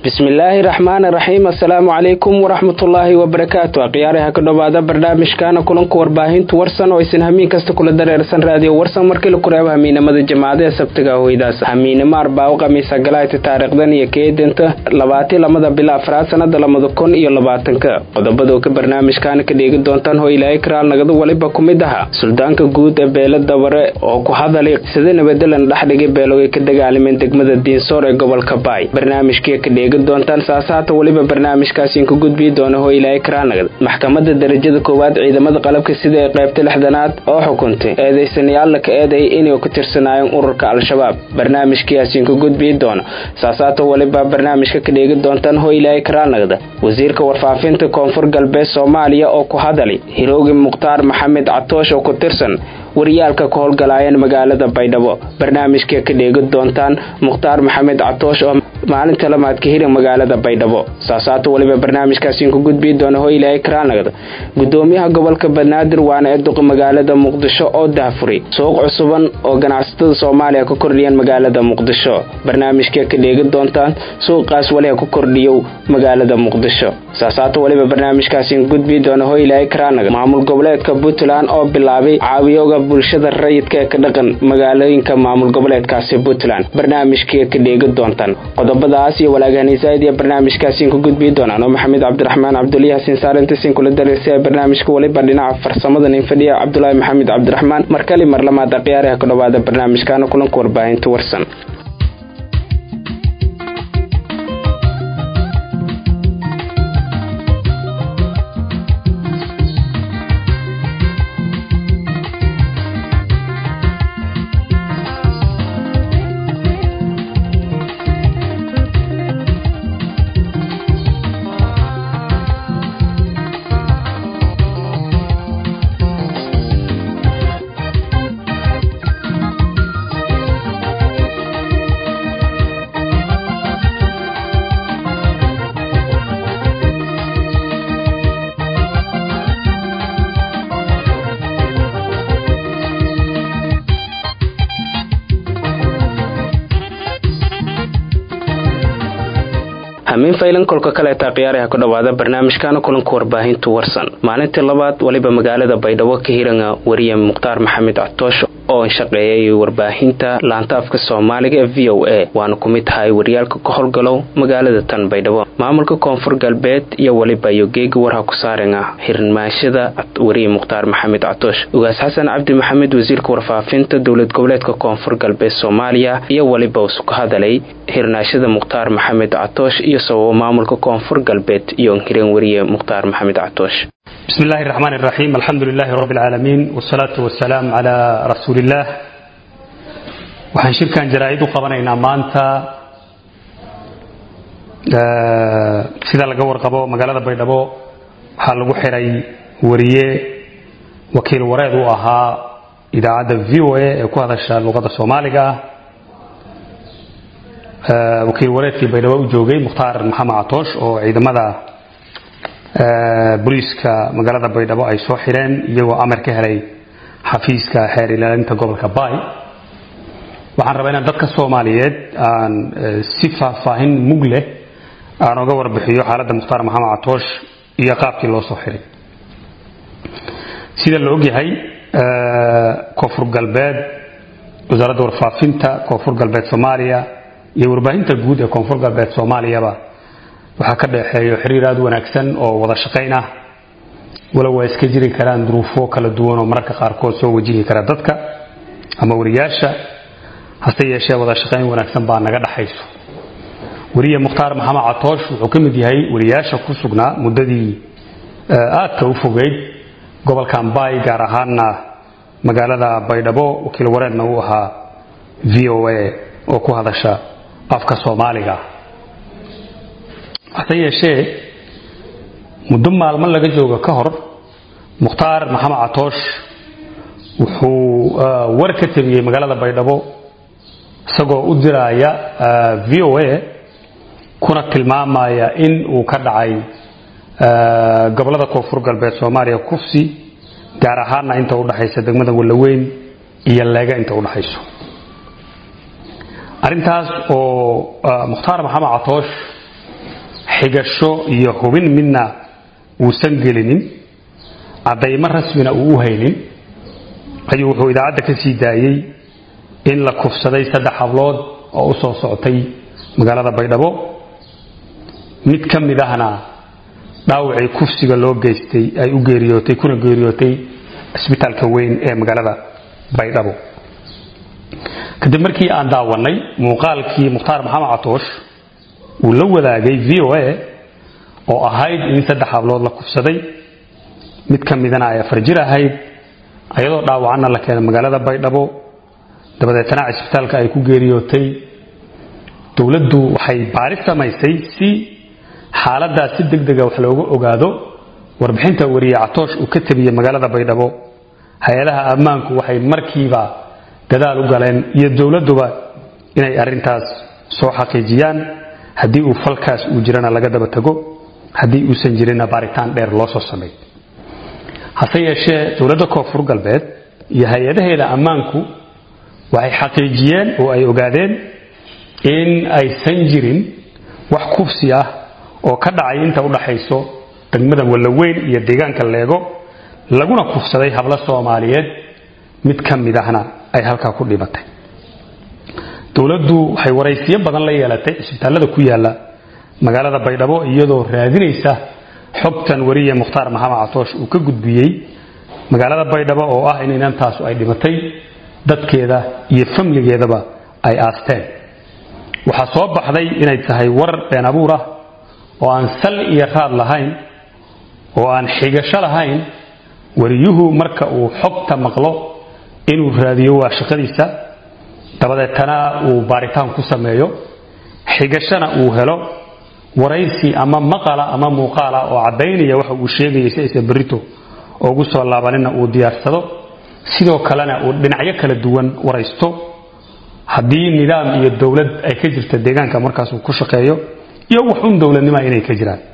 bismillaahi raxmaan raxiim assalaamu calaykum waraxmatullaahi wabarakaatu akhyaaraha ka dhowaada barnaamijkaana kulanka warbaahintu warsan oo aysan hamiin kasta kula dareersan raadiyo warsan markii la kureebo hamiinamada jamaacada ee sabtiga hoydaas hamiinimo arbaawo khamiisa galaayta taariikhdan iyo keedanta labaati lamada bila afraad sanada lamada kun iyo labaatanka qodobada ka barnaamijkaana ka dheegi doontaan hoo ilaahay karaal nagadu waliba ku mid aha suldaanka guud ee beela dabare oo ku hadalay sida nabadelan dhexdhigay beelogay ka dagaalameen degmada diinsoor ee gobolka baay barnaamijkii ka dheegi doontaan saasaata weliba barnaamijkaasiin ku gudbii doona hoo ilaahay karaanagad maxkamadda darajada koowaad ciidamada qalabka sida ee qaybta lixdanaad oo xukuntay eedaysanayaalla ka eeday inay ku tirsanaayeen ururka al-shabaab barnaamijkiiasiin ku gudbii doona saasaata weliba barnaamijka ka dheegi doontaan hoo ilaahay karaanagda wasiirka warfaafinta koonfur galbeed soomaaliya oo ku hadalay hiroogi mukhtaar maxamed catoosh oo ku tirsan wariyaalka ka howlgalaayeen magaalada baydhabo barnaamijkii ka dheegi doontaan mukhtaar maxamed catoosh oo maalinta lamaad ka hira magaalada baydhabo saasaata weliba barnaamijkaasiin ku gudbii doona hoo ilaahay karaanagda gudoomiyaha gobolka banaadir waana ee duqa magaalada muqdisho oo daafuri suuq cusuban oo ganacsatada soomaaliya ka kordhiyeen magaalada muqdisho barnaamijkii ka dheegi doontaan suuqaas waliha ku kordhiyow magaalada muqdisho saasaata weliba barnaamijkaasiin gudbii doona hoo ilaahay karaanagda maamul goboleedka puntland oo bilaabay caawiyoga bulshada rayidka ee ka dhaqan magaalooyinka maamul goboleedkaasi puntland barnaamijkii ka dheegi doontaan qodobadaas iyo walaagahanaysaid iyo barnaamijkaasiin ku gudbii doonaan oo maxamed cabdiraxmaan cabduliyahasiin saarintasin kula dareysay barnaamijka waliba dhinaca farsamada nin fadhiya cabdulaahi maxamed cabdiraxmaan markali mar lamaad akhyaaraha ka dhowaada barnaamijkaana kulanka warbaahinta warsan hamiin faylan kolka kaleeta khiyaaraha ku dhowaada barnaamijkaana kulanka warbaahintu warsan maalintii labaad waliba magaalada baydhabo ka hiranga wariye mukhtaar maxamed catoosh oo shaqeeyay warbaahinta laanta afka soomaaliga ee v o a waana ku mid tahay waryaalka ka howlgalow magaalada tan baydhabo maamulka koonfur galbeed iyo waliba iyo geegi warha ku saaran ah hirmaashada wariye mukhtaar maxamed catoosh ugaas xasan cabdi maxamed wasiirka warfaafinta dowlad goboleedka koonfur galbeed soomaaliya iyo waliba usu ka hadalay hirnaashada mukhtaar maxamed catoosh iyo sababo maamulka koonfur galbeed iyo hireen wariye mukhtaar maxamed catoosh بسم الله الرحمن الرحيم الحمد لله رب العالمين والصلاة والسلام على رسول الله waxaan shirkan jaraa'id u qabanaynaa maanta sida laga warqabo magaalada baydhabo waxaa lagu xiray wariye wakiil wareed u ahaa idaacadda v o a ee ku hadasha luqadda soomaaliga ah wakiil wareedkii baydhabo u joogay mukhtaar maxamed catoosh oo ciidamada booliiska magaalada baydhabo ay soo xireen iyagoo amar ka helay xafiiska xeer ilaalinta gobolka baay waxaan rabaa inaan dadka soomaaliyeed aan si faahfaahin mug leh aan oga warbixiyo xaaladda mukhtaar maxamed catoosh iyo qaabkii loo soo xiray sida la ogyahay koonfur galbeed wasaaradda warfaafinta koonfur galbeed soomaaliya iyo warbaahinta guud ee koonfur galbeed soomaaliyaba waxaa ka dhexeeyo xiriir aada u wanaagsan oo wada shaqayn ah walow waa iska jiri karaan duruufo kala duwan oo mararka qaarkood soo wajihi kara dadka ama wariyaasha hase yeeshee wada shaqayn wanaagsan baa naga dhaxayso wariye mukhtaar maxamed catoosh wuxuu ka mid yahay wariyaasha ku sugnaa muddadii aadka u fogeyd gobolkan baay gaar ahaanna magaalada baydhabo wakiil wareedna uu ahaa v o a oo ku hadasha afka soomaaliga hase yeeshee muddo maalmo laga joogo ka hor mukhtaar maxamed catoosh wuxuu war ka tabiyey magaalada baydhabo isagoo u diraaya v o a kuna tilmaamaya in uu ka dhacay gobolada koonfur galbeed soomaaliya kufsi gaar ahaana inta udhaxaysa degmada wallaweyn iyo leega inta udhaxayso arrintaas oo mukhtaar maxamed catoosh xigasho iyo hubin midna uusan gelinin caddaymo rasmina uu u haynin ayuu wuxuu idaacadda ka sii daayey in la kufsaday saddex hablood oo u soo socotay magaalada baydhabo mid ka mid ahna dhaawacii kufsiga loo geystay ay u geeriyootay kuna geeriyootay cisbitaalka weyn ee magaalada baydhabo kadib markii aan daawannay muuqaalkii mukhtaar maxamed catoosh uu la wadaagay v o a oo ahayd in saddex hablood la kufsaday mid ka midana ay afar jir ahayd ayadoo dhaawacanna la keenay magaalada baydhabo dabadeetana cisbitaalka ay ku geeriyootay dowladdu waxay baaris samaysay si xaaladaas si deg dega wax looga ogaado warbixinta wariye catoosh uu ka tabiyey magaalada baydhabo hay-adaha ammaanku waxay markiiba dadaal u galeen iyo dowladduba inay arrintaas soo xaqiijiyaan haddii uu falkaas uu jirana laga daba tago haddii uusan jirinna baaritaan dheer loo soo sameey hase yeeshee dowladda koonfur galbeed iyo hay-adaheeda ammaanku waxay xaqiijiyeen oo ay ogaadeen in aysan jirin wax kufsi ah oo ka dhacay inta u dhaxayso degmada wallaweyn iyo deegaanka leego laguna kufsaday hablo soomaaliyeed mid ka mid ahna ay halkaa ku dhibatay dowladdu waxay waraysiyo badan la yeelatay cisbitaallada ku yaala magaalada baydhabo iyadoo raadinaysa xogtan wariye mukhtaar maxamed catoosh uu ka gudbiyey magaalada baydhabo oo ah in inantaasu ay dhimatay dadkeeda iyo famligeedaba ay aasteen waxaa soo baxday inay tahay war been abuur ah oo aan sal iyo raad lahayn oo aan xigasho lahayn wariyuhu marka uu xogta maqlo inuu raadiyo waa shaqadiisa dabadeetana uu baaritaan ku sameeyo xigashana uu helo waraysi ama maqala ama muuqaala oo caddaynaya waxa uu sheegayay si aysan berrito ugu soo laabanina uu diyaarsado sidoo kalena uu dhinacyo kala duwan waraysto haddii nidaam iyo dowlad ay ka jirta deegaanka markaas uu ku shaqeeyo iyo wax un dowladnima inay ka jiraan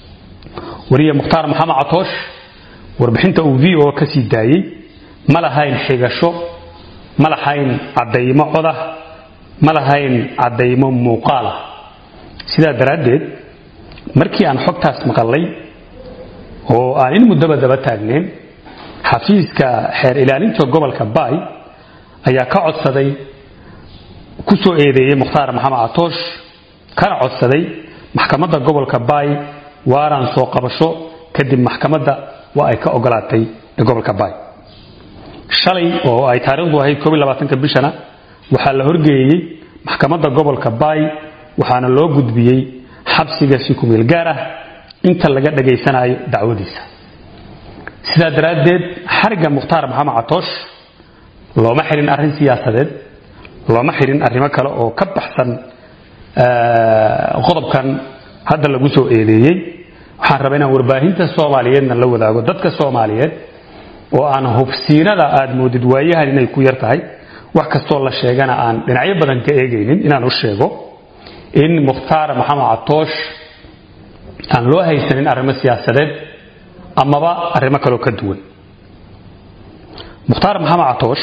wariye mukhtaar maxamed catoosh warbixinta uu v o ka sii daayey ma lahayn xigasho ma lahayn caddaymo codah ma lahayn caddaymo muuqaalah sidaa daraaddeed markii aan xogtaas maqallay oo aan in muddaba daba taagnayn xafiiska xeer ilaalinta gobolka baay ayaa ka codsaday ku soo eedeeyey mukhtaar maxamed catoosh kana codsaday maxkamadda gobolka baay waaraan soo qabasho kadib maxkamadda waa ay ka ogolaatay ee gobolka baay shalay oo ay taariikhdu ahayd koob iyo labaatanka bishana waxaa la horgeeyey maxkamadda gobolka baay waxaana loo gudbiyey xabsiga si kumeel gaar ah inta laga dhagaysanayo dacwadiisa sidaa daraaddeed xarigga mukhtaar maxamed catoosh looma xirin arrin siyaasadeed looma xirin arrimo kale oo ka baxsan qodobkan hadda lagu soo eedeeyey waxaan rabaa inaan warbaahinta soomaaliyeedna la wadaago dadka soomaaliyeed oo aan hubsiinada aad moodid waayahan inay ku yar tahay wax kastoo la sheegana aan dhinacyo badan ka eegaynin inaan u sheego in mukhtaar maxamed catoosh aan loo haysanin arrimo siyaasadeed amaba arrimo kaloo ka duwan mukhtaar maxamed catoosh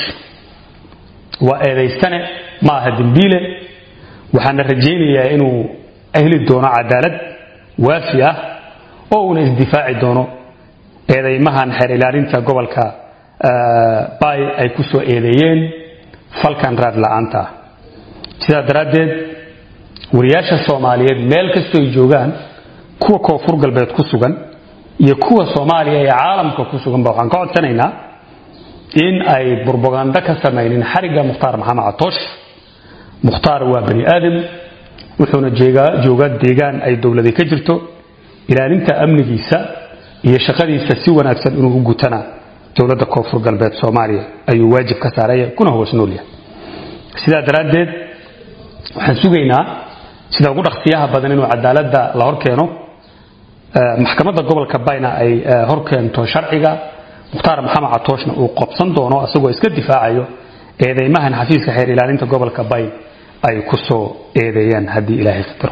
waa eedaystane ma aha dembiile waxaana rajaynayaa inuu heli doono cadaalad waafi ah oo uuna isdifaaci doono eedaymahan xeer ilaalinta gobolka baay ay ku soo eedeeyeen falkan raad la'aanta ah sidaa daraaddeed wariyaasha soomaaliyeed meel kastoo ay joogaan kuwa koonfur galbeed ku sugan iyo kuwa soomaaliya ee caalamka ku suganba waxaan ka codsanaynaa in ay burbagando ka samaynin xarigga mukhtaar maxamed catoosh mukhtaar waa bani aadam wuxuuna joogaa deegaan ay dowladi ka jirto ilaalinta amnigiisa iyo shaqadiisa si wanaagsan inuu u gutana dowladda koonfur galbeed soomaaliya ayuu waajib ka saaraya kuna hoos noolyahay sidaa daraaddeed waxaan sugaynaa sida ugu dhaqsiyaha badan inuu cadaaladda la hor keeno maxkamadda gobolka bayna ay hor keento sharciga mukhtaar maxamed catooshna uu qobsan doono isagoo iska difaacayo eedeymahan xafiiska xeer ilaalinta gobolka bay ay ku soo eedeeyaan haddii ilaahay qadaro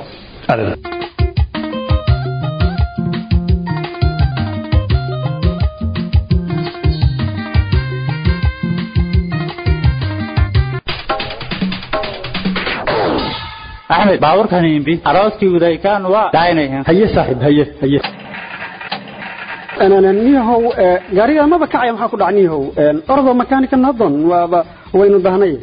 axmed baaburkan imbi arooskii udaykaan waa daaynayan haye saaxiib haye haye niyahow gaariga maba kacaya maxaa ku dhac niyahow ordo makanika nadon waaba waynu dahnay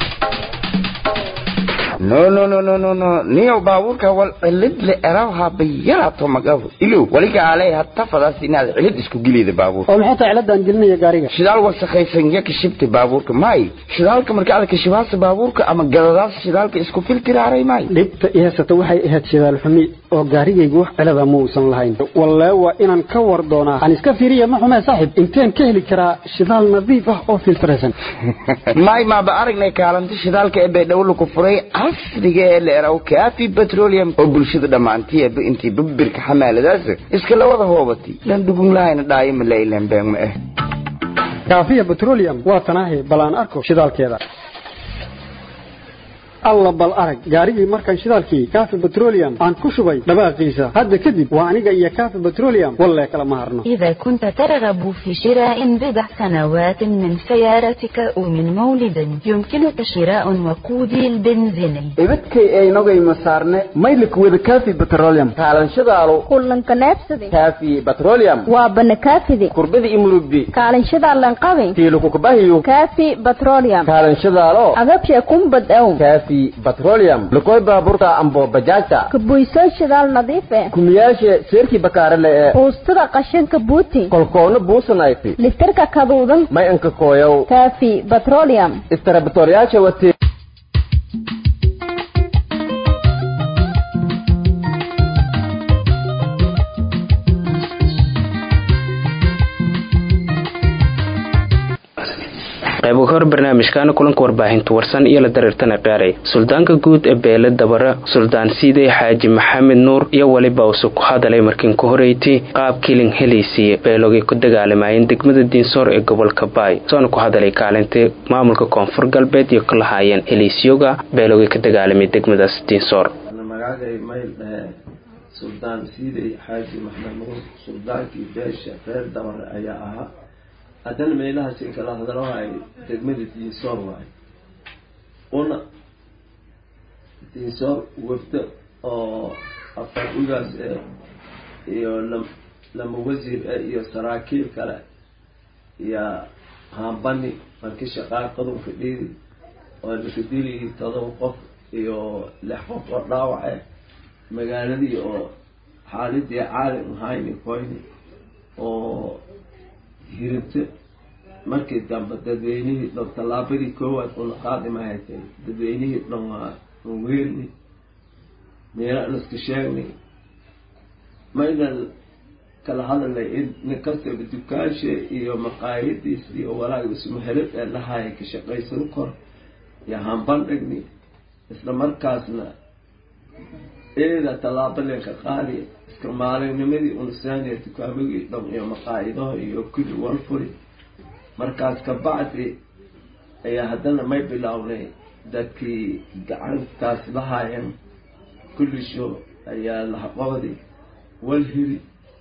no no no no no no niyo baabuurka wal cilid le eraha bayarato magabu ilo waliga alay hatta fadaas inaad cilid isku gilida baabuurka oo maxay tahay ciladan gelinaya gaariga shidaal wasakhaysan ya kashibta baabuurka may shidaalka marka aad kashibaasa baabuurka ama gadadaas shidaalka isku filtiraaray may dhibta i haysata waxay ahayd shidaal xumi oo gaarigaygu wax cilada ma uusan lahayn wallee waa inaan ka war doonaa aan iska fiiriya ma xumee saaxiib inteen ka heli karaa shidaal nadiif ah oo filtraysan may maaba aragnay kaalinta shidaalka ee baydhabo ku furay casriga ee la eraw kaafi petroleum oo bulshada dhammaantii eeba intii babirka xamaaladaas iska la wada hoobatay lan dhugun lahayna dhaayo ma la ilaan been ma ah kaafiya petroleum waa tanaahi bal aan arko shidaalkeeda alla bal arag gaarigii markaan shidaalkii kaafi petroleum aan ku shubay dhawaaqiisa hadda kadib waa aniga iyo kaafi petroleum wallee kala ma harno إذا كنت ترغب في شراء بضع سنوات من سيارتك أو من مولد يمكنك شراء وقودي البنزيني ibadkay aynogayma saarne maylik wada kaafi petroleum kaalanshadaalo kullanka neebsadi kaafi petroleum waa banakaafidi kurbada imurubbi kaalinshada lanqabi tiilukukubahiyo kaafi petroleum kaalanshadaalo agabsha kumbad ow kaafi petroleum lukoy baaburta ambo bajaajta kabuysoo shidaal nadiif eh kumiyaashe seerkii bakaarale ee uustada qashinka buuti kolkoona buusanayti liftarka kaduudan may anka kooyow kaafi petroleum istarabatoryaasha watee qaybo ka hor barnaamijkaana kulanka warbaahinta warsan iyo la dareertana qaaray suldaanka guud ee beele dabara suldaan siidey xaaji maxamed nuur iyo weliba use ku hadalay markiin ku horeyti qaab kilin helaysiiye beelogay ku dagaalamayeen degmada diinsoor ee gobolka baay soona ku hadalay kaalintii maamulka koonfur galbeed iyo ka lahaayeen heliisyoga beelogay ka dagaalamay degmadaas diinsoor magacay mayl dhahe suldaan siidey xaaji maxamed nuur suldaankii beesha reer dabare ayaa ahaa haddana meelahaas in kala hadalahay degmada diinsoor waayo una diinsoor wafdo oo afar ugaas eh iyo lam lama wasiir eh iyo saraakiil kale iyo haambani markii shaqaa qadunka dhiidi oo lakadili todoba qof iyo lix qof oo dhaawac eh magaaladii oo xaaladii caalim ahayni koyni oo hirinto markii dambe dadweynihii dhan tallaabadii koowaad una qaadima haytay dadweynihii dhan waa weerni meela an iska sheegnay maynan kala hadalnay in nin kastaba dukaanshe iyo maqaayadiis iyo walaaga ismahelad ee lahaaya ka shaqaysan kor iyo hambandhigni isla markaasna eeda tallaabo leenka qaadi iska maalinnimadii unsaaniya dukaamadii dhan iyo maqaayidaha iyo kulli walfuri markaas kabacdi ayaa haddana may bilownay dadkii gacantaas lahaayeen kullisho ayaa lahaqoodi walhiri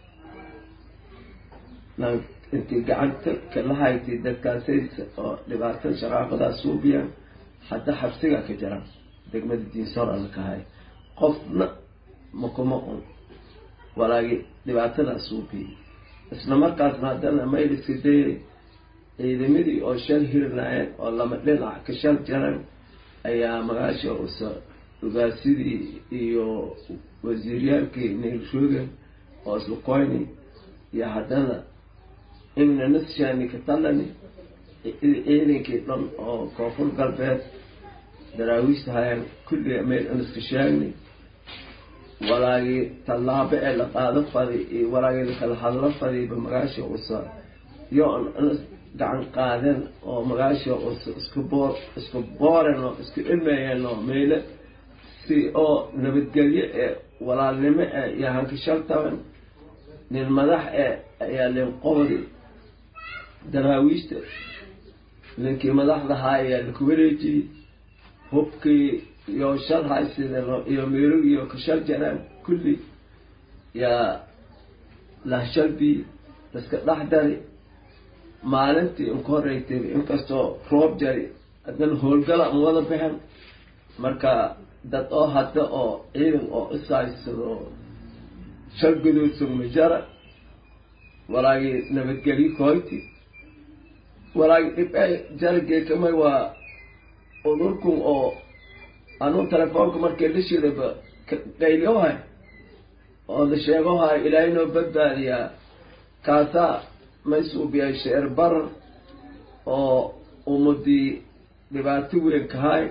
intii gacanta ka lahaytay dadkaasay oo dhibaatada shaqaaqadaas suubiyaan hadda xabsigaa ka jiraan degmada diinsoor alla kahay qofna makuma un walaagi dhibaatadaas suubiyay isla markaasna haddana mayliska dayay ciidamadii oo shal hirnaayeen oo lama dhinac ka shal jaran ayaa magaasha usa ugaasidii iyo wasiiryaalkii neelshogan oo isla koyni iyo haddana inna nasshani ka talani ciidankii dhan oo koonfur galbeed daraawiishta hayaan kulliga meel an iska sheegni walaagii tallaabo ee la qaado fadi iyo walaagii lakala hadlo fadiba magaasha usa iyo an gacan qaadeen oo magaasha usa isku boor isku booren oo isku ilmeeyeen oo meyle si oo nabadgelyo ee walaalnimo ee iyo hankashaltaban nin madax ee ayaa linqoodi daraawiishta ninkii madaxdahaa ayaa laku wareejiyey hubkii iyo shal haysideen iyo meerogii oo kashal jaraan kulli yaa lahshalbii laska dhex dari maalintii inka horeytay inkastoo roob jari haddana howlgala an wada baxen marka dad oo hadda oo ciidan oo ishaysado shal guduudsan majara walaagii nabadgelyo koyti walaagii dhibce jarageekamay waa udurkun oo anuu telefoonka markii la shidaba qaylyohay oo la sheegohay ilaahay noo badbaadiyaa kaasaa maysuubiyay sheer barar oo ummadii dhibaato weyn kahay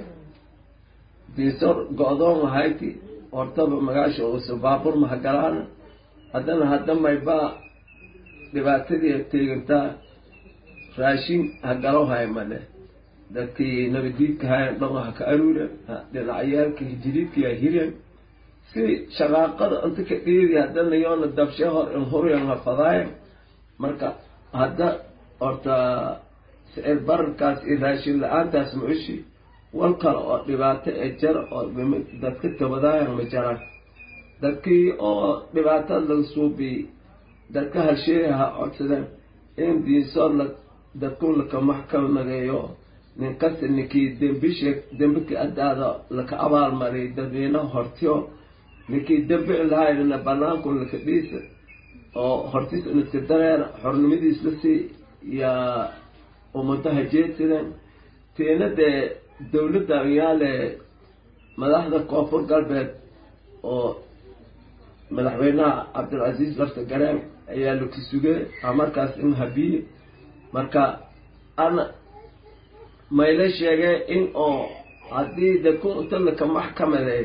diisor go-doon ahayti hortaba magaasha uusa baabur mahagalaana haddana hadda maybaa dhibaatadii teegantaa raashin hagalo hay male dadkii nabadiidka hayan dhan ha ka aruuren dhinacyaalka hijiriidka hiren si shaqaaqada inta ka dhiidi haddana yoona dabshe hor in huryan ha fadaayan marka hadda horta sicir bararkaas iyo raashin la-aantaas mucushi wal kale oo dhibaato ee jar oo dadka tabadaayan ma jaraan dadkii oo dhibaatada laga suubiyey dadka halsheeya ha codsadeen in diinsood la dadkun laka maxkamnadeeyo nin kasta ninkii dembi sheeg dembika adaada laka abaalmariyay dadweynaha hortiyo ninkii dembi lahaynina banaanku laka dhiisa oo hortiis niska dareera xornimadiis la sii yaa ummadaha jeedsadeen tiina dee dawladda yaale madaxda koonfur galbeed oo madaxweynaha cabdilcasiis lafta gareen ayaa laki sugay a markaas in habiye marka ana mayla sheegay in oo haddii dadku inta laka maxkamadeey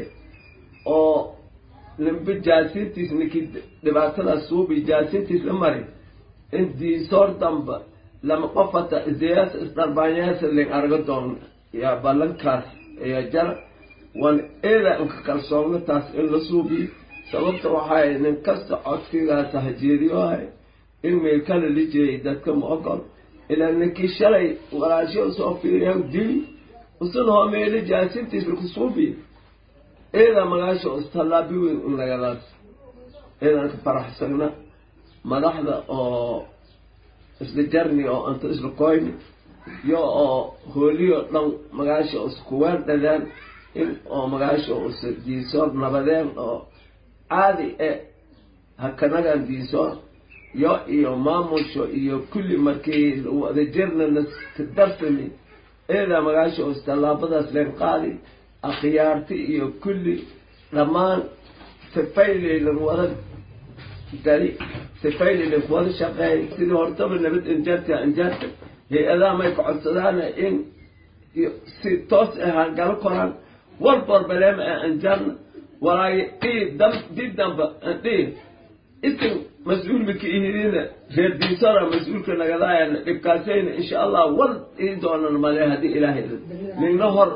oo nimbe jaasintiis ninkii dhibaatadaas suubi jaasintiis la mari in diisoor damba lama qofata isdeyaas isdharbaanyaasa ling arga doon yaa ballankaas ayaa jara waan eeda inka kalsoogna taas in la suubiyo sababta waxay nin kasta codkigaas hajeediyohay in meelkala la jeeyay dadka ma ogol ilaa ninkii shalay walaasho soo fiiriya dili usan hoo meela jaasintiis laku suubiyo eeda magaasha istallaabi weyn in lagadaas eedan ka faraxsagna madaxda oo isla jarni oo inta isla koyni iyo oo hooliyo dhan magaasha iskuween dhadeen in oo magaasha usa diisoor nabadeen oo caadi e hakanagan diisoor yo iyo maamusho iyo kulli markii wadajirna laska darsami eedaa magaasha us tallaabadaas leen qaadi akhyaarti iyo kulli dhammaan sifayleylan wada gali sifayleylan kuwada shaqeey sidii hortaba nabad injaarta injaarta hay-adaha may ka codsadaana in si toos ahaan galo koraan walba walbaleema a injaarna walaagi dhii dam di damba dhii isin mas-uulmika ihidina reer diisora mas-uulka nagadaayana dhibkaasayna insha allah wal ii doonan male haddii ilaahay ningna hor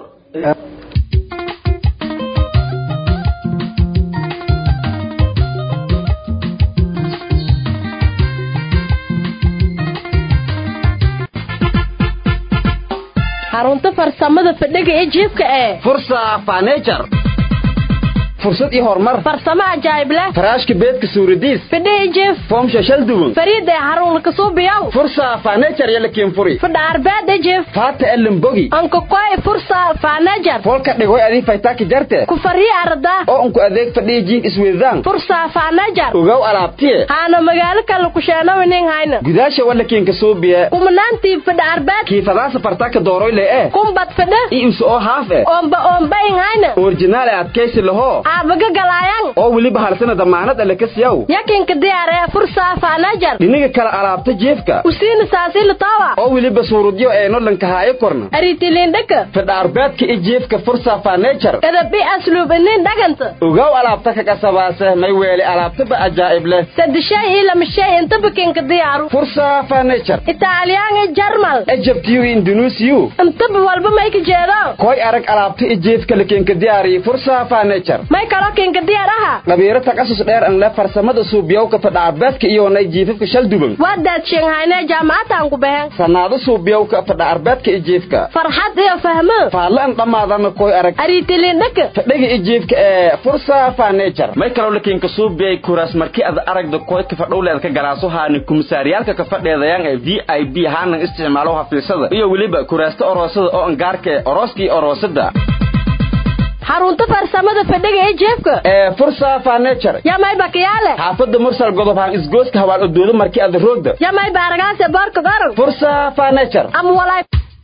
xarunta farsamada fadhiga ee jiibka ee fursa fanejar fursad iyo horumar farsamo ajaayib leh faraashka beedka suuradiis fadhiga jiif foomsha shal duwan fariida ee xarun kasuubiyow fursa fanejar yala kiinfuri fadha arbeed ee jiif faata elimbogi anka koy fursa fanejar folka dhigoy adii faytaaki jarte ku fariya arda oo unku adeeg fadhiya jiin isweydaan fursa fanejar ogow alaabtiye haana magaalo kale ku sheenawinin hayna gudaasha wala kiinka suubiye kumanaantii fadha arbeed kiifadaasa fartaaka dooroyle eh kumbad fadha i isu oo haaf eh oomba oombayin hayna orjinaal ee adkaysi lahoo aabaga galaayan oo weliba halsana damaanad ale kasiyaw yakinka diyaaree fursa fanejar dhiniga kala alaabta jeefka usiina saasila tawa oo weliba suurudyo eeno lankahaayo korna aritilindhaka fadha arbeedka i jeefka fursa fanejar edabi asluub inin dhaganta ogow alaabta ka qasabaase may weeli alaabtaba ajaa'ib leh sadishay iyo lama shay intaba kinka diyaaru fursa fanejar italyan iyo jarmal ejabtiyu indunuusiyu intaba walba may ka jeedo koy arag alaabta i jeefka la kinka diyaariyo fursa fanejar may kaloo kinka diyaar aha dhabiiro takasus dheer an le farsamada suubiyowka fadha arbeedka iyoonay jiifafka shal duban waa daadshenhayne jaamacataan ku behen sanaado suubiyowka fadha arbeedka i jiifka farxad iyo fahmo faalle an dhammaadana koy arag aritilindhaka fadhiga i jiifka ee fursa fanejar may kaloo lakinka suubiyay kuraas markii ad aragda koydka fadhowleed ka galaaso haani kumisaaryaalka ka fadheedayaan ee v i b haanan isticmaalo hafiisada iyo weliba kuraasta oroosada oo angaarka ee orooskii oroosada xarunta farsamada fadhiga ee jeebka ee fursa furniture yamay bakiyaale xaafadda mursal godob haan isgooska hawaan odoodo markii aad roogda yamay baaragaase boorka goran fursa furniture ama walaay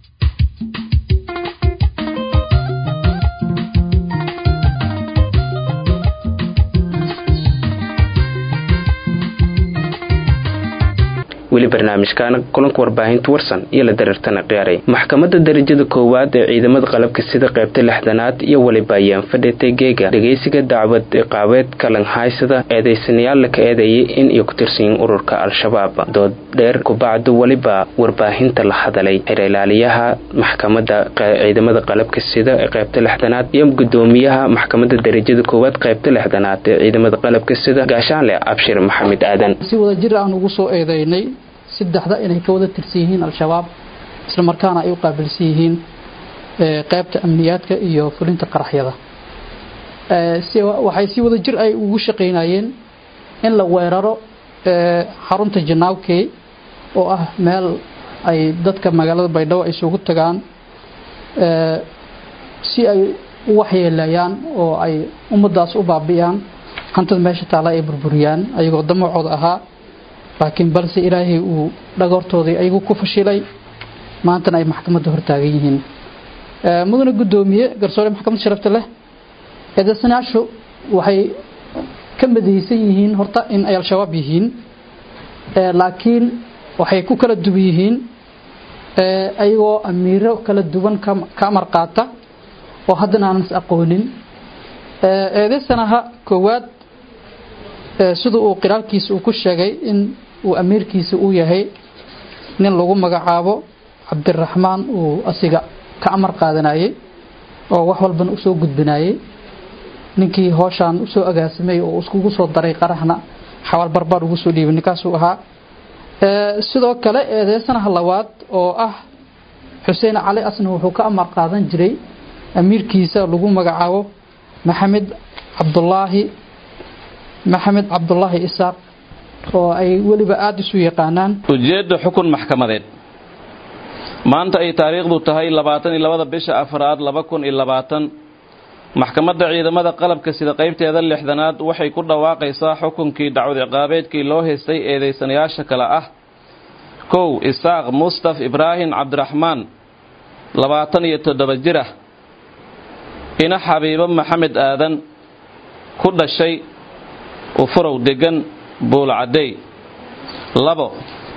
weli barnaamijkaana kulanka warbaahinta warsan iyo la dareertana qiyaaray maxkamadda darajada koowaad ee ciidamada qalabka sida qaybta lixdanaad iyo weliba ayaan fadhitay geega dhegaysiga dacwad iqaabeed kalanhaysada eedaysanayaal la ka eedeeyay in iyo ku tirsanyiin ururka al-shabaab dood dheer kubacdu weliba warbaahinta la hadalay xeerilaaliyaha maxkamadda ciidamada qalabka sida ee qaybta lixdanaad iyo gudoomiyaha maxkamadda darajada koowaad qaybta lixdanaad ee ciidamada qalabka sida gaashaanle abshir maxamed aadan si wada jir aan ugu soo eedeynay saddexda inay ka wada tirsan yihiin al-shabaab isla markaana ay u qaabilsan yihiin qaybta amniyaadka iyo fulinta qaraxyada waxay si wada jir ay ugu shaqaynayeen in la weeraro xarunta janaawkey oo ah meel ay dadka magaalada baydhabo ay isugu tagaan si ay u waxyeelayaan oo ay ummadaas u baabi'iyaan hantida meesha taala ay burburiyaan ayagoo damacooda ahaa laakiin balse ilaahay uu dhagoortoodii ayagu ku fashilay maantana ay maxkamadda hortaagan yihiin mudane guddoomiye garsoore maxkamad sharafta leh eedeysanayaashu waxay ka madaysan yihiin horta in ay al-shabaab yihiin laakiin waxay ku kala duwan yihiin ayagoo amiiro kala duwan ka amar qaata oo haddana aanan is aqoonin eedeysanaha koowaad sida uu qiraalkiisa uu ku sheegay in uu amiirkiisa uu yahay nin lagu magacaabo cabdiraxmaan uu asiga ka amar qaadanayay oo wax walbana usoo gudbinayay ninkii hooshaan usoo agaasimay oo iskugu soo daray qaraxna xawaal barbaar ugu soo dhiibay ninkaasuu ahaa sidoo kale eedeysanaha labaad oo ah xuseen cali asna wuxuu ka amar qaadan jiray amiirkiisa lagu magacaabo maxamed cabdulaahi maxamed cabdulaahi isaaq oo ay weliba aada isu yaqaanaan ujeedda xukun maxkamadeed maanta ay taariikhdu tahay labaatan iyo labada bisha afraad laba kun iyo labaatan maxkamadda ciidamada qalabka sida qaybteeda lixdanaad waxay ku dhawaaqaysaa xukunkii dacwad ciqaabeedkii loo haystay eedeysanayaasha kale ah kow isaaq mustaf ibraahim cabdiraxmaan labaatan iyo toddoba jir ah ina xabiibo maxamed aadan ku dhashay ufurow degan buulcadey labo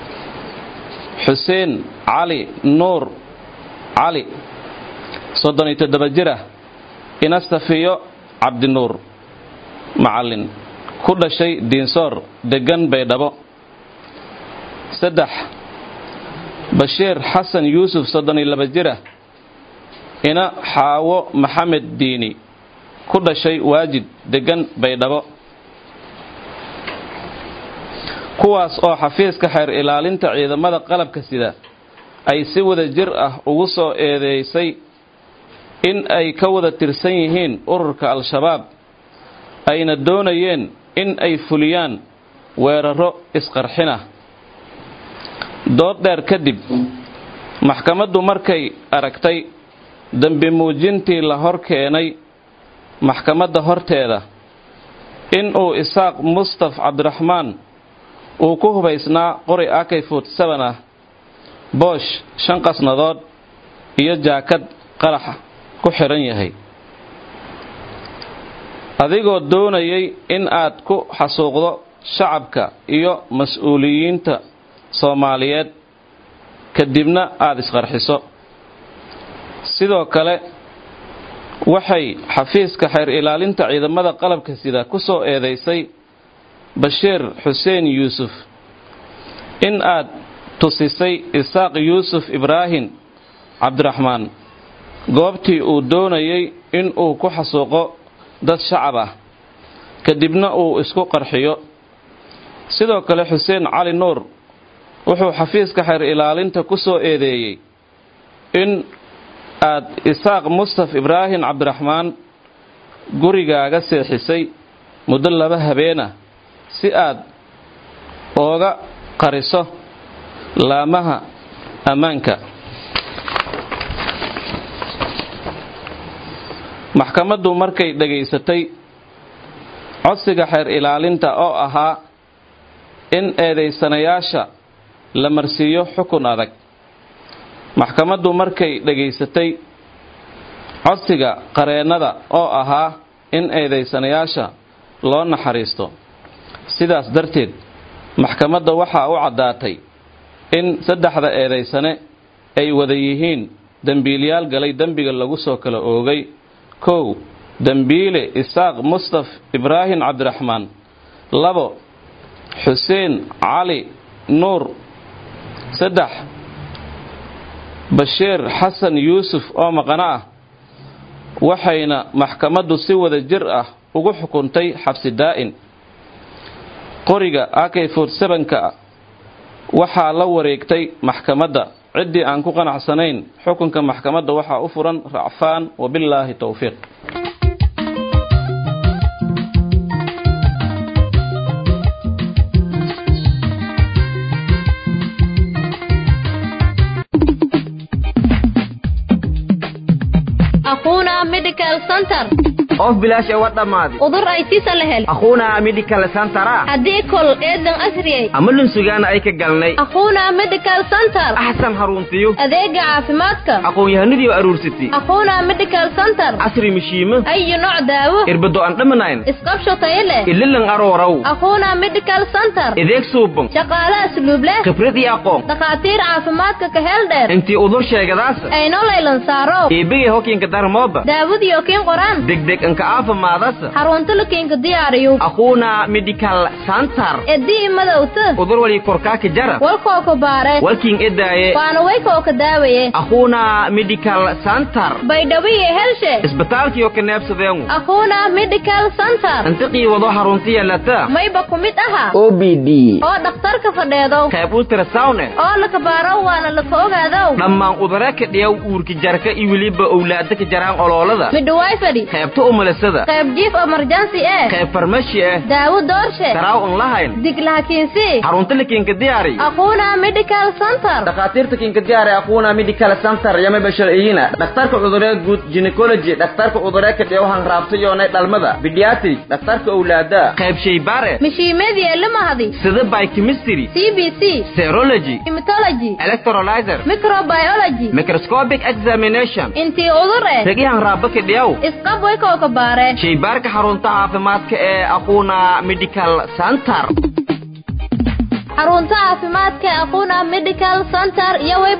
xuseen cali nuur cali soddon iyo toddoba jir ah ina safiyo cabdinuur macallin ku dhashay diinsoor degan baydhabo saddex bashiir xasan yuusuf soddon iyo laba jir ah ina xaawo maxamed diini ku dhashay waajid degan baydhabo kuwaas oo xafiiska xeer ilaalinta ciidamada qalabka sida ay si wada jir ah ugu soo eedeysay in ay ka wada tirsan yihiin ururka al-shabaab ayna doonayeen in ay fuliyaan weeraro isqarxinah dood dheer kadib maxkamaddu markay aragtay dembi muujintii la hor keenay maxkamadda horteeda in uu isaaq mustaf cabdiraxmaan uu ku hubaysnaa qori akay forty-seven ah boosh shan qasnadood iyo jaakad qaraxa ku xidhan yahay adigoo doonayay in aad ku xasuuqdo shacabka iyo mas-uuliyiinta soomaaliyeed kadibna aada isqarxiso sidoo kale waxay xafiiska xeer ilaalinta ciidamada qalabka sida ku soo eedaysay bashiir xuseen yuusuf in aad tusisay isaaq yuusuf ibraahim cabdiraxmaan goobtii uu doonayay in uu ku xasuuqo dad shacab ah kadibna uu isku qarxiyo sidoo kale xuseen cali nuur wuxuu xafiiska xeer ilaalinta ku soo eedeeyey in aad isaaq mustaf ibraahim cabdiraxmaan gurigaaga seexisay muddo laba habeenah si aad ooga qariso laamaha ammaanka maxkamaddu markay dhegaysatay codsiga xeer ilaalinta oo ahaa in eedaysanayaasha la marsiiyo xukun adag maxkamaddu markay dhegaysatay codsiga qareennada oo ahaa in eedaysanayaasha loo naxariisto sidaas darteed maxkamadda waxaa u caddaatay in saddexda eedaysane ay wada yihiin dembiilyaal galay dembiga lagu soo kala oogay kow dembiile isaaq mustaf ibraahim cabdiraxmaan labo xuseen cali nuur saddex bashiir xasan yuusuf oo maqano ah waxayna maxkamaddu si wada jir ah ugu xukuntay xabsi daa'in qoriga akay forsebanka waxaa la wareegtay maxkamadda ciddii aan ku qanacsanayn xukunka maxkamadda waxaa u furan racfaan wabillaahi towfiiq aquuna medical center qof bilaash uga dhammaaday udur ay sisa la hel aquuna medical centera haddii kol eedan asriyay ama lunsugaana ay ka galnay aquuna medical center axsan haruntiyo adeega caafimaadka aqoon-yahanadii aruursatay aquuna medical center casri mishiimo ayo nooc daawo irbado aan dhamanayn isqabsho tayo leh ililan aroorow aquuna medical center ideeg suuban shaqaale asluub leh khibrad iyo aqoon dhakhaatiir caafimaadka ka heel dheer intii udur sheegadaasa ayno laylan saaro eebegay hokiinka darmooba daawadiyo kiin qoraan degdeg inka aafimaadasa xarunta lakiinka diyaariyo aquuna medical center edii madowta udur wali korkaaka jara walkoo ka baare walkiin edaaye waana waykoo ka daawaye aquuna medical center baydhawiye helshe isbitaalkiyo ka neebsadeengu aquuna medical center intiqii wado haruntiya lata mayba ku mid aha o b d oo dhakhtarka fadheedow qayb ultrasawne oo laka baaro waana laka ogaadow dhammaan udare ka dhiyaw uurka jarka iyo weliba owlaada ka jaraan oloolada midhawaay fadhi qaybta umulisada qayb jiif emergency eh qayb farmashi ah daawo doorshe daraaw un lahayn dig lahakiinsi xarunta lakiinka diyaari aquuna medical center dhakhaatiirta kiinka diyaari aquuna medical center yama basharciyina dhakhtarka cuduree guud gynecology dhakhtarka cuduree ka dhiyaw hanraabta yoonay dhalmada pediatric dhakhtarka owlaada qayb shaybaare mishiimadii elimahadi sida biochemistry c b c serology hematology electrolyzer microbiology microscopic examination intii udur eh ragihan raaba ka dhiyaw isqab waykoo ka baare shaybaarka xarunta caafimaadka ee aquuna medical center xarunta caafimaadka ee aquuna medical center iyo way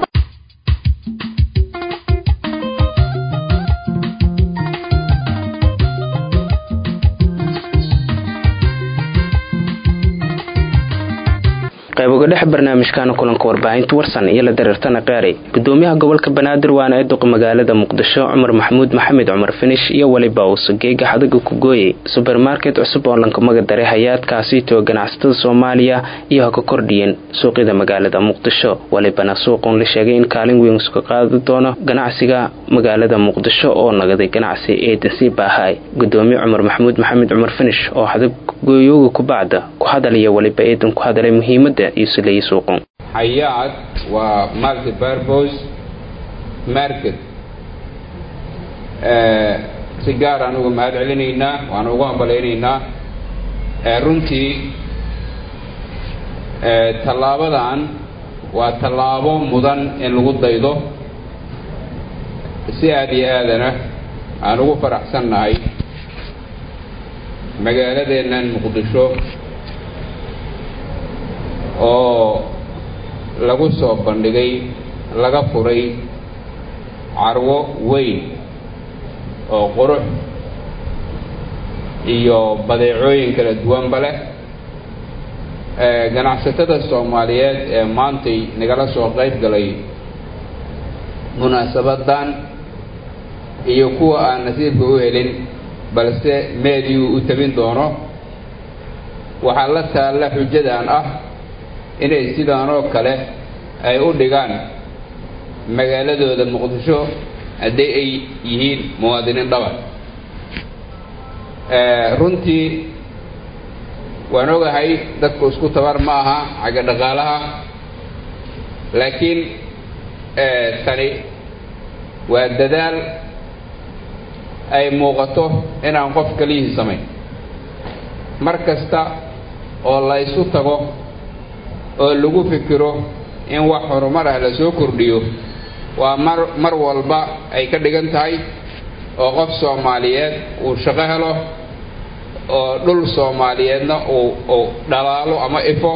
qayb uga dhex barnaamijkaana kulanka warbaahinta warsan iyo la dareertana qaaray gudoomiyaha gobolka banaadir waana ee duqa magaalada muqdisho cumar maxamuud maxamed cumar finish iyo weliba uu geega xadaga ku gooyey subermarket cusub oo lankamaga daray hay-aadkaasiitoo ganacsatada soomaaliya iyo ha ka kordhiyeen suuqyada magaalada muqdisho welibana suuqun la sheegay in kaalin weyn iska qaadi doono ganacsiga magaalada muqdisho oo nagaday ganacsi eedansi baahay gudoomiye cumar maxamuud maxamed cumar finish oo xadag gooyooga kubacda ku hadalaya weliba eedan ku hadalay muhiimada xayaad waa multipurpose market si gaar aan uga mahad celinaynaa waan ugu hambalaynaynaa runtii tallaabadan waa tallaabo mudan in lagu daydo si aada iyo aadana aan ugu faraxsannahay magaaladeennan muqdisho oo lagu soo bandhigay laga furay carwo weyn oo qurux iyo badeecooyin kala duwanba leh ganacsatada soomaaliyeed ee maantay nagala soo qayb galay munaasabadan iyo kuwa aan nasiibka u helin balse meediyu u tabin doono waxaa la taalla xujadan ah inay sidaan oo kale ay u dhigaan magaaladooda muqdisho haddii ay yihiin muwaadiniin dhabar runtii waan ogahay dadku isku tabar ma aha xagga dhaqaalaha laakiin tani waa dadaal ay muuqato inaan qof keliyihii samayn mar kasta oo la ysu tago oo lagu fikiro in wax horumar ah la soo kordhiyo waa mar mar walba ay ka dhigan tahay oo qof soomaaliyeed uu shaqo helo oo dhul soomaaliyeedna uu uu dhalaalo ama ifo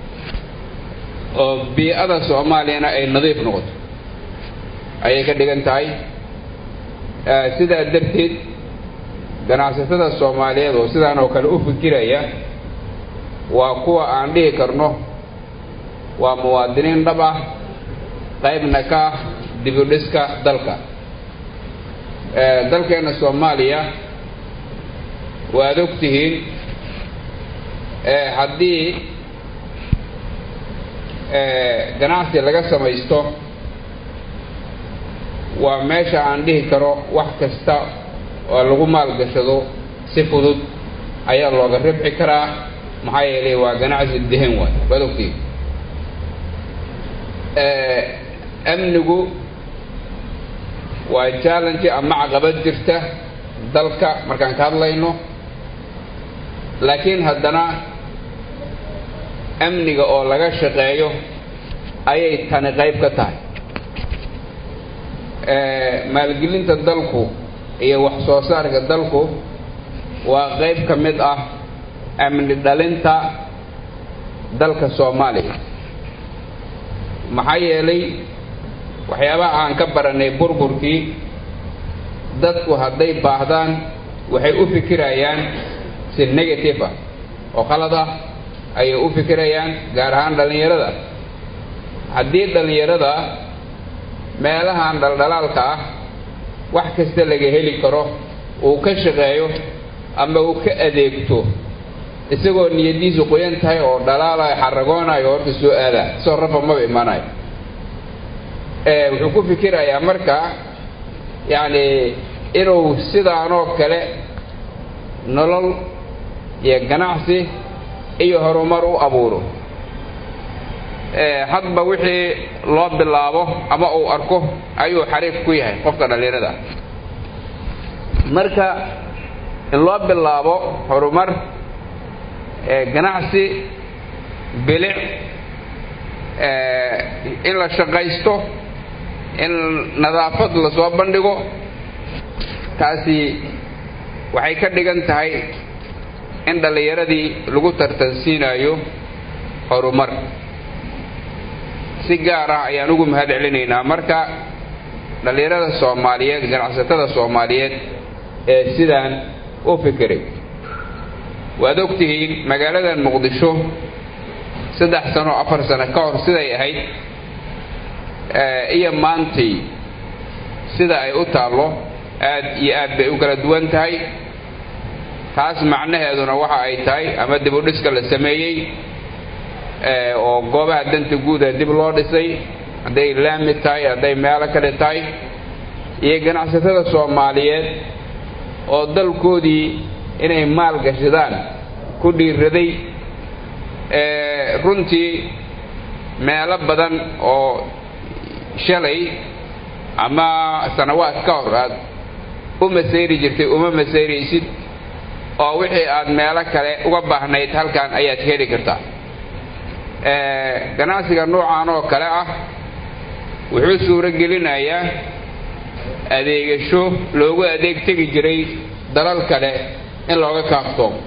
oo bii-ada soomaaliyana ay nadiif noqoto ayay ka dhigan tahay sidaa darteed ganacsatada soomaaliyeed oo sidaan oo kale u fikiraya waa kuwa aan dhihi karno waa muwaadiniin dhab ah qaybna ka ah dibudhiska dalka dalkeenna soomaaliya waad og tihiin haddii ganacsi laga samaysto waa meesha aan dhihi karo wax kasta oo lagu maalgashado si fudud ayaa looga ribxi karaa maxaa yeelay waa ganacsi dehen waay waad ogtihiin amnigu waa challenge ama caqabad jirta dalka markaan ka hadlayno laakiin haddana amniga oo laga shaqeeyo ayay tani qayb ka tahay maalgelinta dalku iyo wax soo saarka dalku waa qayb ka mid ah amni dhalinta dalka soomaaliya maxaa yeelay waxyaabaha aan ka baranay burburkii dadku hadday baahdaan waxay u fikirayaan si negative ah oo khalad ah ayay u fikirayaan gaar ahaan dhallinyarada haddii dhallinyarada meelahan dhaldhalaalka ah wax kasta laga heli karo uu ka shaqeeyo ama uu ka adeegto isagoo niyadiisu qoyan tahay oo dhalaalayo xaragoonayo horta soo aadaa soo rafa maba imaanayo wuxuu ku fikirayaa marka yacni inuu sidaanoo kale nolol iyo ganacsi iyo horumar u abuuro hadba wixii loo bilaabo ama uu arko ayuu xariif ku yahay qofka dhallinyarada marka in loo bilaabo horumar ganacsi bilic in la shaqaysto in nadaafad lasoo bandhigo taasi waxay ka dhigan tahay in dhallinyaradii lagu tartansiinayo horumar si gaar ah ayaan ugu mahad celinaynaa marka dhallinyarada soomaaliyeed ganacsatada soomaaliyeed ee sidaan u fikiray waad og tihiin magaaladan muqdisho saddex sano afar sano ka hor siday ahayd iyo maantii sida ay u taallo aad iyo aad bay u kala duwan tahay taas macnaheeduna waxa ay tahay ama dib u dhiska la sameeyey oo goobaha danta guuda dib loo dhisay hadday laami tahay hadday meelo kale tahay iyo ganacsatada soomaaliyeed oo dalkoodii inay maal gashadaan ku dhiiraday runtii meelo badan oo shalay ama sanawaad ka hor aad u masayri jirtay uma masayraysid oo wixii aad meelo kale uga baahnayd halkan ayaad heli kartaa ganacsiga noocan oo kale ah wuxuu suuro gelinayaa adeegasho loogu adeeg tegi jiray dalal kale in looga kaaftoomo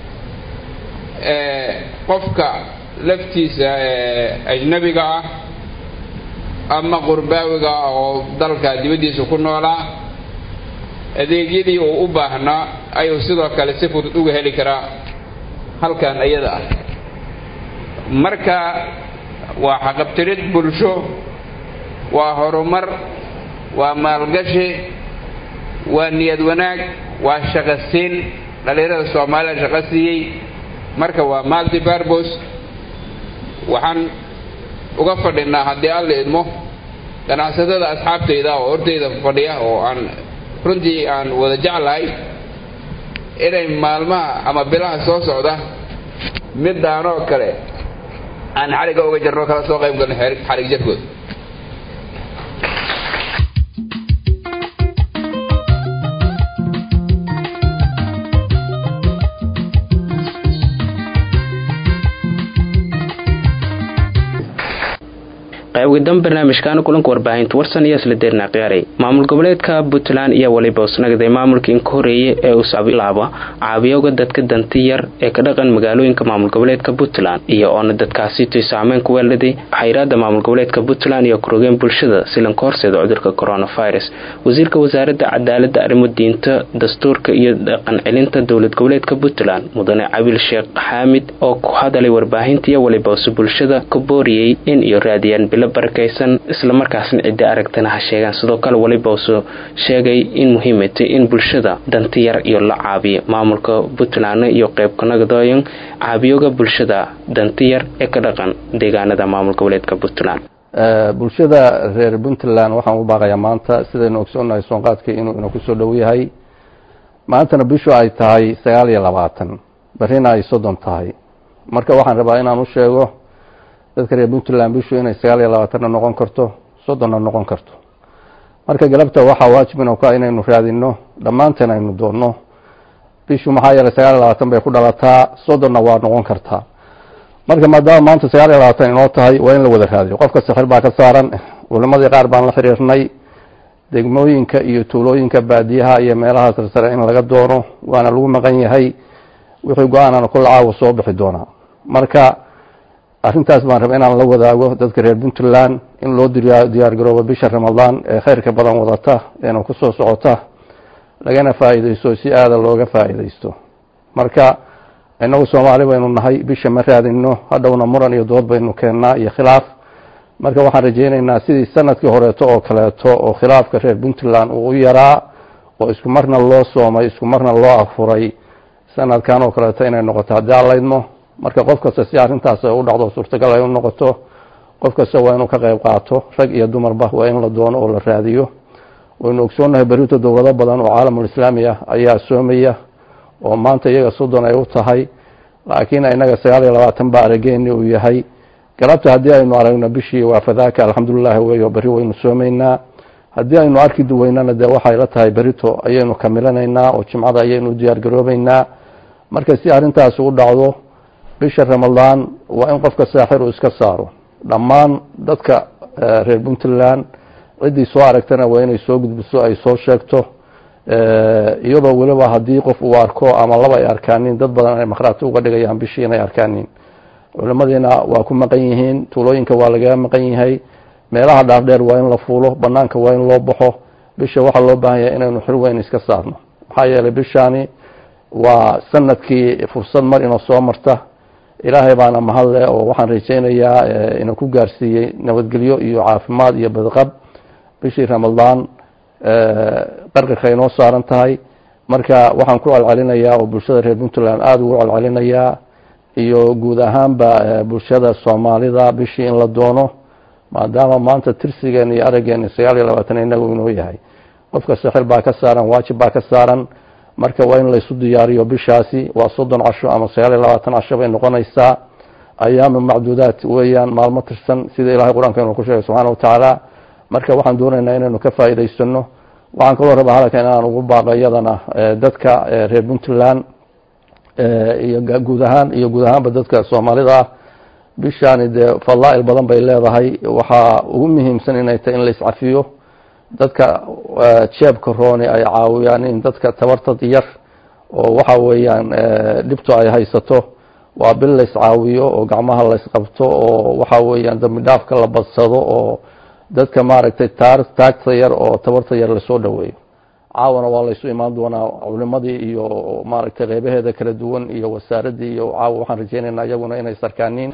qofka laftiisa ajnabiga ah ama qurbaawiga ah oo dalka dibaddiisa ku noolaa adeegyadii uu u baahnaa ayuu sidoo kale si fudud uga heli karaa halkan iyada ah marka waa xaqabtirid bulsho waa horumar waa maalgashi waa niyad wanaag waa shaqo siin dhallinyarada soomaalida shaqo siiyey marka waa multi barbos waxaan uga fadhinaa haddii alla idmo ganacsatada asxaabtayda oo hortayda fadhiya oo aan runtii aan wada jeclahay inay maalmaha ama bilaha soo socda midaanoo kale aan xariga uga jarno kala soo qayb galno xarig jarkooda qayb dan barnaamijkaana kulanka warbaahinta warsan iyo isla deerna qiyaaray maamul goboleedka puntland iyo waliba usnagday maamulka inka horeeye ee usabilaaba caabiyowga dadka danti yar ee ka dhaqan magaalooyinka maamul goboleedka puntland iyo oona dadkaasitoy saameyn ku weeladay xayiraada maamul goboleedka puntland iyo kurogeen bulshada silanka horseeda cudurka coronavirus wasiirka wasaaradda cadaalada arrimo diinta dastuurka iyo dhaqan celinta dowlad goboleedka puntland mudane cabil sheekh xaamid oo ku hadalay warbaahinta iyo waliba use bulshada ka booriyey in iyo raadiyaan bilo barakaysan islamarkaasna ciddi aragtana ha sheegaan sidoo kale waliba use sheegay in muhiimatay in bulshada danti yar iyo la caabiyo maamulka puntland iyo qeybkanagdooyan caabiyooga bulshada danti yar ee ka dhaqan deegaanada maamul goboleedka puntland bulshada reer puntland waxaan u baaqayaa maanta sidaynu ogsoonnahay soonqaadkii inuu ina kusoo dhow yahay maantana bishu ay tahay sagaal iyo labaatan barrina ay soddon tahay marka waxaan rabaa inaan u sheego dadka reer puntland bishu inay sagaal iyo labaatanna noqon karto soddonna noqon karto marka galabta waxaa waajib inu ka inaynu raadino dhammaanteen aynu doonno bishu maxaa yeelay sagaal iyo labaatan bay ku dhalataa soddonna waa noqon kartaa marka maadaama maanta sagaal iyo labaatan inoo tahay waa in la wada raadiyo qofka sixir baa ka saaran culimadii qaar baan la xiriirnay degmooyinka iyo tuulooyinka baadiyaha iyo meelaha sarsare in laga doono waana lagu maqan yahay wixii go-aanana kulla caawa soo bixi doonaa marka arrintaas baan raba inaan la wadaago dadka reer puntland in loo diyaar garoobo bisha ramadaan ee khayrka badan wadata eena kusoo socota lagana faa'iideysto si aada looga faa'iideysto marka innagu soomaali baynu nahay bisha ma raadino hadhowna muran iyo dood baynu keennaa iyo khilaaf marka waxaan rajeyneynaa sidii sanadkii horeeto oo kaleeto oo khilaafka reer puntland uu u yaraa oo isku marna loo soomay isku marna loo afuray sanadkan oo kaleeto inay noqoto haddii aan laydmo marka qof kasta si arrintaas ay u dhacdo suurtagal ay u noqoto qof kasta waa inuu ka qayb qaato rag iyo dumarba waa in la doono oo la raadiyo waynu ogsoonnahay berito dowlado badan oo caalamul islaami ah ayaa soomaya oo maanta iyaga soddon ay u tahay laakiin inaga sagaal iyo labaatan baa arageeni uu yahay galabta haddii aynu aragno bishii waa fadaaka alxamdulilahi wey oo berri waynu soomaynaa haddii aynu arki duweynana dee waxay la tahay berito ayaynu kamilanaynaa oo jimcada ayaynu u diyaar garoobeynaa marka si arrintaas u dhacdo bisha ramadaan waa in qofka saaxir uu iska saaro dhammaan dadka reer puntland ciddii soo aragtana waa inay soo gudbiso ay soo sheegto iyadoo weliba haddii qof uu arko ama laba ay arkaanin dad badan ay makhraati uga dhigayaan bishii inay arkaanin culimadiina waa ku maqan yihiin tuulooyinka waa lagaga maqan yahay meelaha dhaardheer waa in la fuulo banaanka waa in loo baxo bisha waxaa loo baahan yahay inaynu xil weyn iska saarno maxaa yeelay bishaani waa sanadkii fursad mar inoo soo marta ilaahay baana mahadle oo waxaan rajeynayaa inuu ku gaarsiiyey nabadgelyo iyo caafimaad iyo badqab bishii ramadaan qarqarka inoo saaran tahay marka waxaan ku celcelinayaa oo bulshada reer puntland aada ugu celcelinayaa iyo guud ahaanba bulshada soomaalida bishii in la doono maadaama maanta tirsigeena iyo araggeena sagaal iyo labaatan inagu inoo yahay qofka sixir baa ka saaran waajib baa ka saaran marka waa in laysu diyaariyo bishaasi waa soddon casho ama sagaal iyo labaatan casho bay noqonaysaa ayaamu macduudaat weeyaan maalmo tirsan sida ilahay qur-aanka inuu ku sheegay subxaana watacaala marka waxaan doonaynaa inaynu ka faa'iidaysano waxaan kaloo rabaa hadalka inaan ugu baaqo iyadana dadka reer puntland iyo guud ahaan iyo guud ahaanba dadka soomaalida ah bishaani dee fadlaa-il badan bay leedahay waxaa ugu muhiimsan inay tahay in la iscafiyo dadka jeebka rooni ay caawiyaan in dadka tabartad yar oo waxa weeyaan dhibto ay haysato waa bil la iscaawiyo oo gacmaha la isqabto oo waxa weeyaan dambi dhaafka la badsado oo dadka maaragtay taar taagta yar oo tabarta yar lasoo dhoweeyo caawana waa laysu imaan doonaa culimadii iyo maaragtay qeybaheeda kala duwan iyo wasaaraddii iyo caawa waxaan rajeynaynaa iyaguna inay sarkaaniin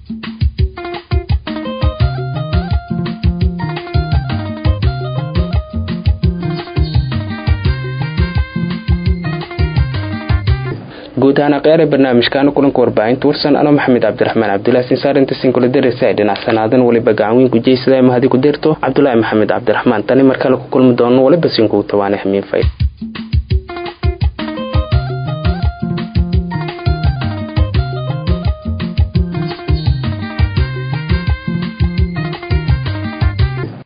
guud ahaan aqyaara barnaamijkaana kulanka warbaahinta warsan anoo maxamed cabdiraxmaan cabdulahi sinsaarinta sinkuladaraisa ay dhinacsanaadan weliba gacanweyn gujeysada mahadi ku deerto cabdulaahi maxamed cabdiraxmaan tani markale ku kulmi doono waliba sinkugu tawaane xamiin fay